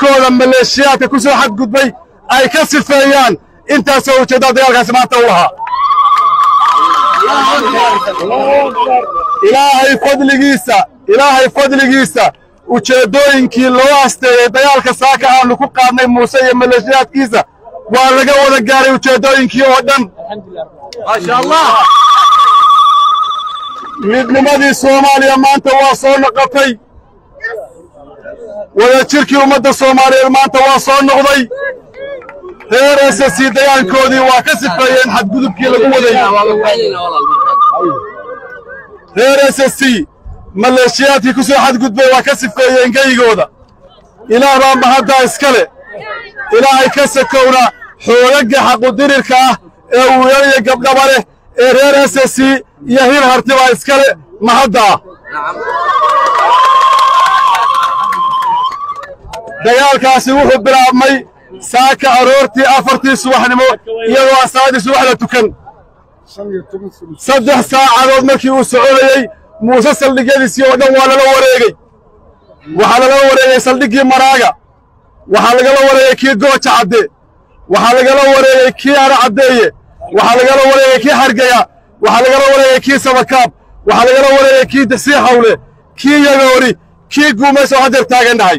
dalkooda maleeshiyaadka ku soo xadgudbay ay ka sifeeyaan intaasoo ujeeddada dagaalkaasi maanta u lahaa ilaahay fadligiisa ilaahay fadligiisa ujeeddooyinkii loo asteeyey dagaalka saaka aanu ku qaadnay muuse iyo maleeshiyaadkiisa waa laga wada gaaray ujeeddooyinkii oo dhan midnimadii soomaaliya maanta waa soo noqotay wadajirkii ummadda soomaaliyeed maanta waa soo noqday reer ss dagaalkoodii waa ka sifeeyeen xadgudubkii lagu waday reer ss maleeshiyaadkii ku soo xadgudbay waa ka sifeeyeen geygooda ilaah baa mahaddaa iskale ilaahay ka sakowna xoogagga xaqudirirka ah ee wiilal iyo gabdhaba leh ee reer ss iyo hir harti baa iskale mahaddaa dagaalkaasi wuxuu bilaabmay saaka aroortii afartii subaxnimo iyadoo asaaddii subax la tukan saddex saacadood markii uu soconayey muuse saldhigyadiisii oo dhan waa lala wareegey waxaa lala wareegey saldhiggii maraaga waxaa lagala wareegey kii gooja cadde waxaa lagala wareegey kii ara caddeeye waxaa lagala wareegey kii hargaya waxaa lagala wareegey kii sabakaab waxaa lagala wareegey kii dasii hawle kii yagoori kii guumays oo haddeer taagan dhahay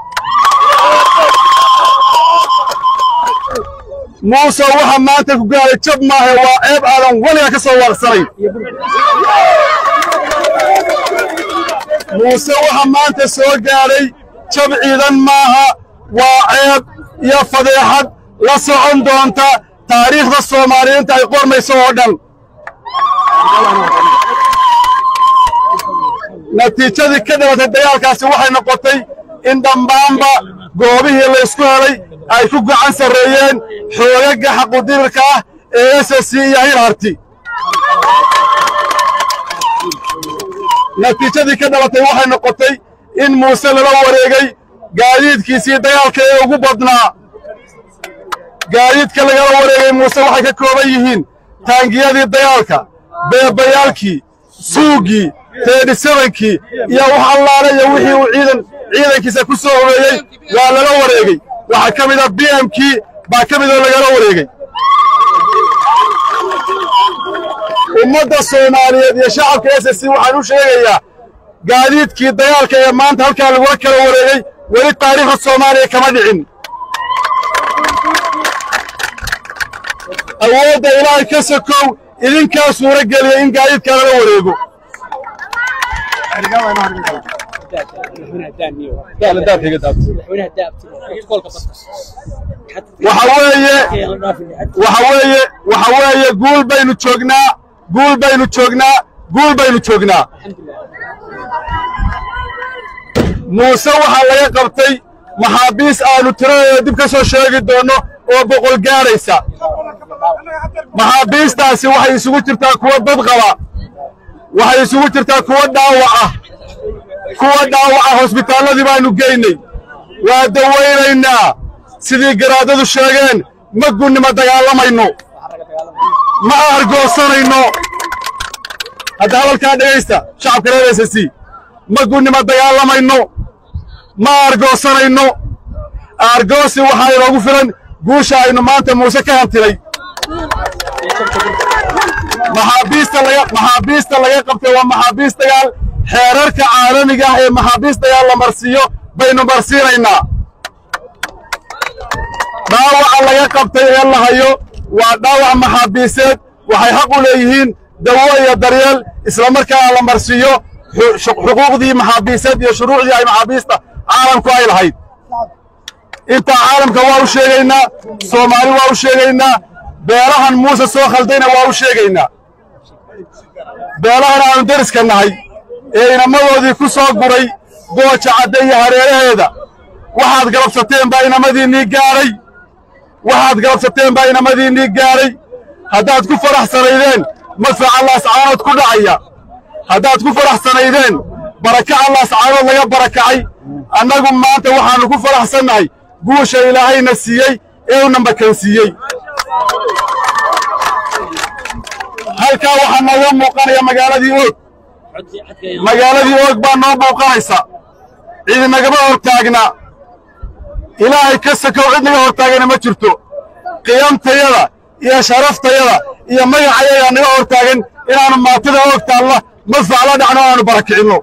muuse waxa maanta ku gaaray jab maahe waa ceeb aadan weliga ka soo waaqsanayn muuse waxa maanta soo gaadhay jab ciidan maaha waa ceeb iyo fadeexad la socon doonta taariikhda soomaaliyiinta ay qormayso oo dhan natiijadii ka dhalatay dagaalkaasi waxay noqotay in dhammaanba goobihii laysku helay ay ku gacan sarreeyeen xoogagga xaqudirirka ah ee ss iyo hir harti natiijadii ka dhalatay waxay noqotay in muuse lala wareegay gaadiidkiisii dagaalka ee ugu badnaa gaadiidka lagala wareegay muuse waxay ka kooban yihiin taangiyadii dagaalka beebayaalkii suuggii teedhisabankii iyo wax allaale iyo wixii uu ciidan ciidankiisa ku soo horeeyey waa lala wareegey waxaa ka mid a b m kii baa ka midoo lagala wareegey ummadda soomaaliyeed iyo shacabka ss waxaan u sheegayaa gaadiidkii dagaalka ee maanta halkaa lagula kala wareegey weli taariikhda soomaaliya kama dhicin awoodda ilaahay ka sokow idinkaa suuro geliyay in gaadiidkaa lala wareego waxa weeye waxa weeye waxa weeye guul baynu joognaa guul baynu joognaa guul baynu joognaa muuse waxaa laga qabtay maxaabiis aanu tiradeeda dib ka soo sheegi doonno oo boqol gaadhaysa maxaabiistaasi waxay isugu jirtaa kuwa dad qaba waxay isugu jirtaa kuwa dhaawac ah kuwa dhaawaca hosbitaalladii baannu geynay waa dawaynaynaa sidii garaadadu sheegeen ma gunnima dagaalamayno ma aargoosanayno hadda hadalkaa dhegaysta shacabka reer s c ma gunnima dagaalamayno ma aargoosanayno aargoosi waxaa inoogu filan guusha aynu maanta muuse ka hantilay maxaabiista laga maxaabiista laga qabtay waa maxaabiis dagaal xeerarka caalamiga ah ee maxaabiis dagaal la marsiiyo baynu marsiinaynaa dhaawaca laga qabtay ee la hayo waa dhaawac maxaabiiseed waxay xaq u leeyihiin dawo iyo daryeel islamarkaana la marsiiyo xuquuqdii maxaabiiseed iyo shuruucdii ay maxaabiista caalamku ay lahayd intaa caalamka waa u sheegaynaa soomaali waa u sheegaynaa beelahan muuse soo khaldayna waa u sheegaynaa beelahan aanu deriska nahay ee inamadoodii ku soo guray gooja cadde iyo hareeraheeda waxaad galabsateen baa inamadiinnii gaadhay waxaad galabsateen baa inamadiinnii gaadhay haddaad ku faraxsanaydeen madfaca laascaanood ku dhacaya haddaad ku faraxsanaydeen barakaca laascaanood laga barakacay annagu maanta waxaannu ku faraxsannahay guusha ilaahayna siiyey ee u nambakansiiyey halkaa waxaa nooga muuqanaya magaaladii oog magaaladii oog baa noo muuqanaysa ciidinagama hor taagna ilaahay ka sakow cid naga hortaagana ma jirto qiyamtayada iyo sharaftayada iyo magacayayaa naga hortaagan inaannu maatida og taalla madfac la dhacno aanu barakicinno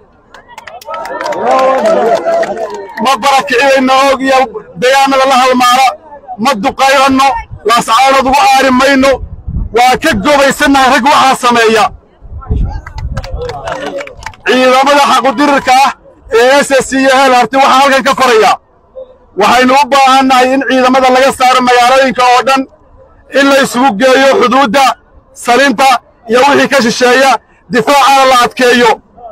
ma barakicinayno og iyo deegaanada la halmaara ma duqayranno laascaanood ugu aari mayno waa ka gobaysannahay rag waxaa sameeya ciidamada xaqudirirka ah ee s s iyo heel harti waxaa halkan ka koraya waxaynu u baahannahay in ciidamada laga saaro magaalooyinka oo dhan in la isugu geeyo xuduudda salinta iyo wixii ka shisheeya difaacana la adkeeyo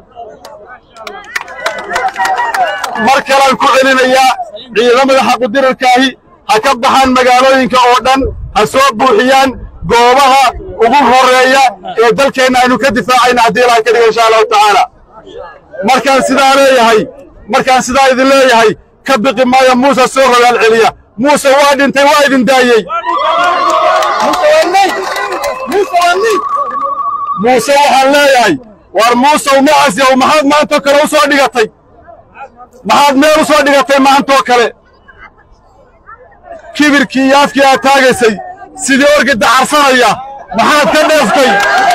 mar kalean ku celinayaa ciidamada xaqudirirkaahi ha ka baxaan magaalooyinka oo dhan ha soo buuxiyaan goobaha ugu horreeya ee dalkeenna aynu ka difaacayna haddii ilahay ka dhiga insha allahu tacaala markaan sidaa leeyahay markaan sidaa idin leeyahay ka biqi maayo muuse soo rogaal celiya muuse waa dhintay waa idin daayey muuse waxaan leeyahay war muusow macas yow maxaad maantoo kale u soo dhigatay maxaad meel u soo dhigatay maantoo kale kibirkii iyo afkii aad taagaysay sidii orgi dacarsanaya maxaad ka dheeftay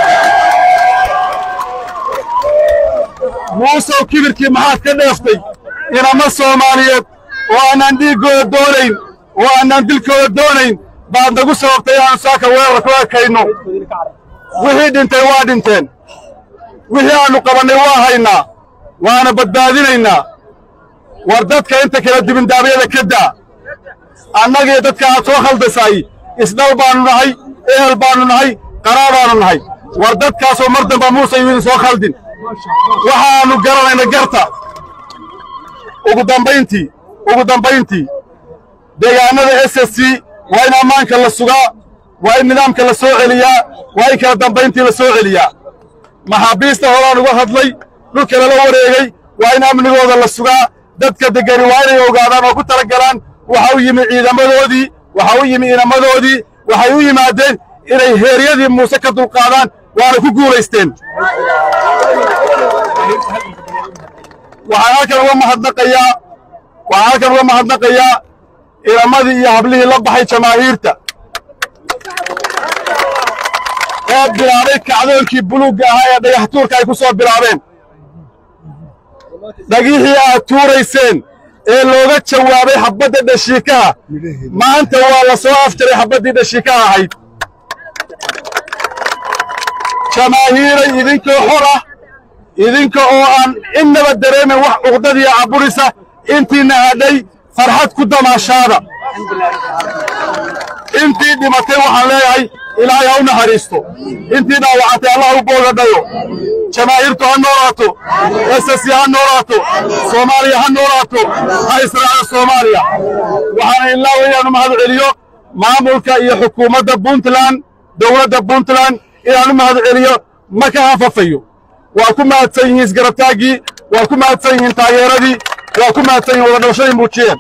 muusow kibirkii maxaad ka dheeftay inama soomaaliyeed oo aanaan dhiiggooda doonayn oo aanaan dilkooda doonayn baad nagu sababtay inaanu saaka weerar ku ekayno wixii dhintay waa dhinteen wixii aannu qabannay waa haynaa waana badbaadinaynaa war dadka inta kale dibindaabyada ka daa annagii dadka aad soo khaldasaay isdhal baannu nahay ehel baannu nahay qaraa baannu nahay war dadkaasoo mar damba muuse yu idin soo khaldin waxaannu garanayna garta ugu dambayntii ugu dambayntii deegaannada s s c waa in ammaanka la sugaa waa in nidaamka la soo celiyaa waa in kala dambayntii la soo celiyaa maxaabiista horaan uga hadlay dhulka lala wareegay waa in amnigooda la sugaa dadka deggani waa inay ogaadaan oo ku talagalaan waxa u yimi ciidamadoodii waxa u yimi inamadoodii waxay u yimaadeen inay heeryadii muuse ka dulqaadaan waana ku guulaysteen waxaan halkan uga mahadnaqayaa waxaan halkan uga mahadnaqayaa inamadii iyo hablihii la baxay jamaahiirta ee bilaabay kacdoonkii buluugga ahaa ee dhagaxtuurka ay ku soo bilaabeen dhagixii aad tuurayseen ee looga jawaabay xabbadda dhashiikaha maanta waa la soo afjaray xabbaddii dhashiikaha ahayd jamaahiiray idinkoo xor ah idinka oo aan innaba dareemin wax cuqdadiiyo caburisa intiina hadhay farxad ku damaashaada intii dhimatay waxaan leeyahay ilaahay ha u naxariisto intii dhaawacantay allah u boogadhayo jamaahiirtu ha noolaato ss ha noolaato soomaaliya ha noolaato ha israaca soomaaliya waxaana ilaawa inaanu mahad celiyo maamulka iyo xukuumadda puntland dowladda puntland inaanu mahad celiyo ma ka hafafayo waa ku mahadsan yihiin isgarabtaaggii waa ku mahadsan yihiin taageeradii waa ku mahadsan yihiin wadadhabashadii muujiyeen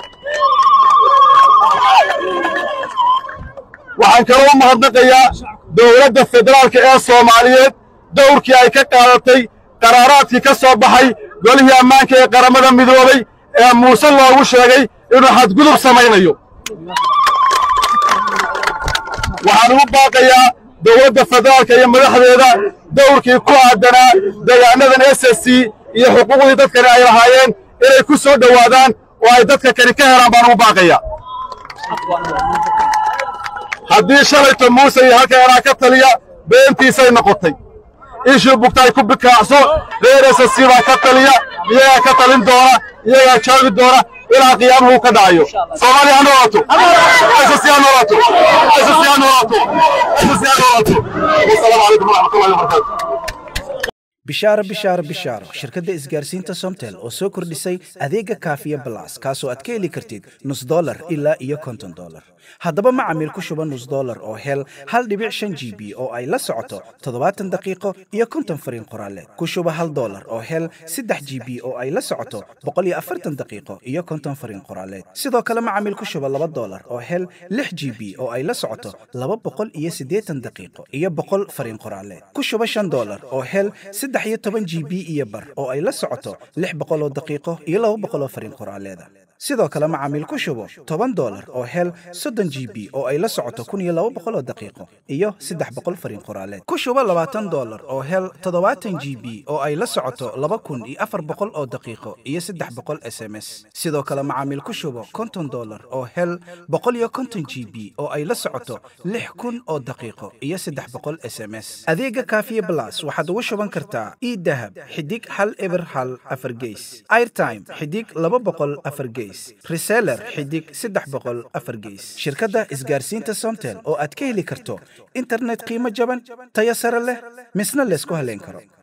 waxaan kaloo u mahadnaqayaa dowladda federaalka ee soomaaliyeed dowrkii ay ka qaadatay qaraaraadkii ka soo baxay golihii ammaanka ee qaramada midoobay ee muuse loogu sheegay inuu xadgudub samaynayo waxaan ugu baaqayaa dowladda federaalka iyo madaxdeeda dowrkii ku aadanaa deegaanadan s s c iyo xuquuqdii dadkani ay lahaayeen inay ku soo dhowaadaan oo ay dadka kani ka helaan baan ugu baaqayaa haddii shalayto muuse iyo halka anaa ka taliya beentiisay noqotay ishuu bugtaay ku bikaacso reer s s c baa ka taliya iyagaa ka talin doona iyagaa joogi doona ilaa qiyaamuhu ka dhacayo soomaaliya ha noolaato ss ha noolaato ss ha noolaato ss ha noolaato wasalaamu calaykum waraxmatullahi wabarakaatu bishaaro bishaaro bishaaro shirkadda isgaarsiinta somtel oo soo kordhisay adeega kaafiya balas kaasoo aad ka heli kartid nus dolar ilaa iyo konton dolar haddaba macamiil ku shuba nus dolar oo hel hal dhibic shan g b oo ay la socoto toddobaatan daqiiqo iyo konton fariin qoraaleed ku shuba hal dolar oo hel saddex g b oo ay la socoto boqol iyo afartan daqiiqo iyo konton fariin qoraaleed sidoo kale macamiil ku shuba laba dolar oo hel lix g b oo ay la socoto laba boqol iyo siddeetan daqiiqo iyo boqol fariin qoraaleed ku shuba shan dolar oo hel saddex iyo toban g b iyo bar oo ay la socoto lix boqol oo daqiiqo iyo laba boqol oo fariin qoraaleeda sidoo kale macaamiil ku shubo toban dolar oo hel soddon g b oo ay la socoto kun iyo laba boqol oo daqiiqo iyo saddex boqol fariin qoraaleed ku shubo labaatan dolar oo hel toddobaatan g b oo ay la socoto laba kun iyo afar boqol oo daqiiqo iyo saddex boqol s m s sidoo kale macaamiil ku shubo konton dolar oo hel boqol iyo konton g b oo ay la socoto lix kun oo daqiiqo iyo saddex boqol s m s adeega kaafiye blas waxaad ugu shuban kartaa idahab xidig hal eber hal afar geys airtime xidig laba boqol afar geys reseller xidig saddex boqol afar geys shirkadda isgaarsiinta somtel oo aad ka heli karto internet qiimo jaban tayo sare leh misna laysku haleyn karo